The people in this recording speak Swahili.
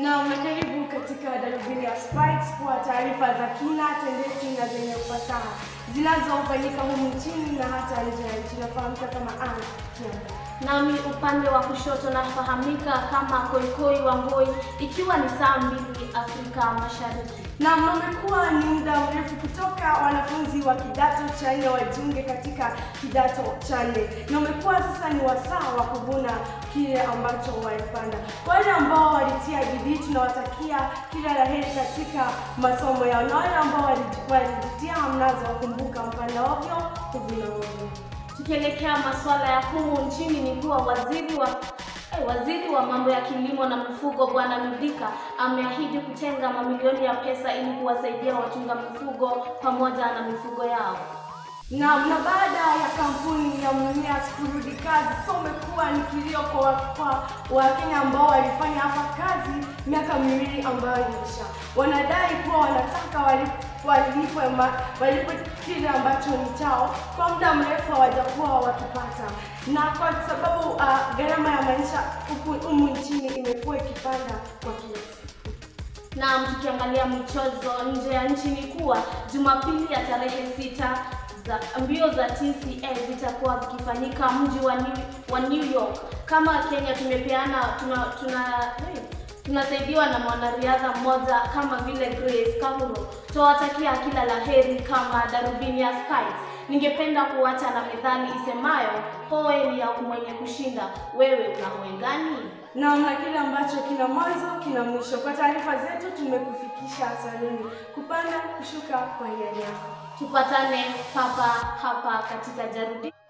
Naam, na karibu katika darubini ya Spikes kwa taarifa za kina, tendeti na zenye ufasaha zinazofanyika humu nchini na hata nje ya nchi. Nafahamika kama Ann Kianda. Nami upande wa kushoto nafahamika kama Koikoi Wangoi, ikiwa ni saa mbili Afrika Mashariki. Naam, na umekuwa ni muda mrefu kutoka wanafunzi wa kidato cha nne wajiunge katika kidato cha nne, na umekuwa sasa ni wasaa wa kuvuna kile ambacho walipanda. Wale ambao walitia bidii, tunawatakia kila la heri katika masomo yao, na wale ambao wali- walijitia hamnazo, wakumbuka mpanda ovyo kuvuna ovyo. Tukielekea masuala ya humu nchini ni kuwa waziri wa eh, waziri wa mambo ya kilimo na mifugo Bwana Mudhika ameahidi kutenga mamilioni ya pesa ili kuwasaidia wachunga mifugo pamoja na mifugo yao. Naam, na baada ya kampuni ya Mumias kurudi kazi, so umekuwa ni kilio kwa kwa Wakenya ambao walifanya hapa kazi miaka miwili ambayo imeisha. Wanadai kuwa wanataka walip- walipwe ma- walipwe kile ambacho ni chao. Kwa muda mrefu hawajakuwa wakipata, na kwa sababu uh, gharama ya maisha huku humu nchini imekuwa ikipanda kwa kila siku. Na tukiangalia michezo nje ya nchi ni kuwa Jumapili ya tarehe sita za mbio za TCA zitakuwa zikifanyika mji wa New, wa New York. Kama Kenya tumepeana tuna, tuna hey, tunasaidiwa na mwanariadha mmoja kama vile Grace Kahuro. Tuwatakia kila la heri kama Darubini ya Spikes. Ningependa kuacha na methali isemayo hoe ni ya mwenye kushinda, wewe una hoe gani? Naam, na kile ambacho kina mwanzo kina mwisho. Kwa taarifa zetu tumekufikisha saluni, kupanda kushuka kwa hiari yako. Tupatane papa hapa katika jarudi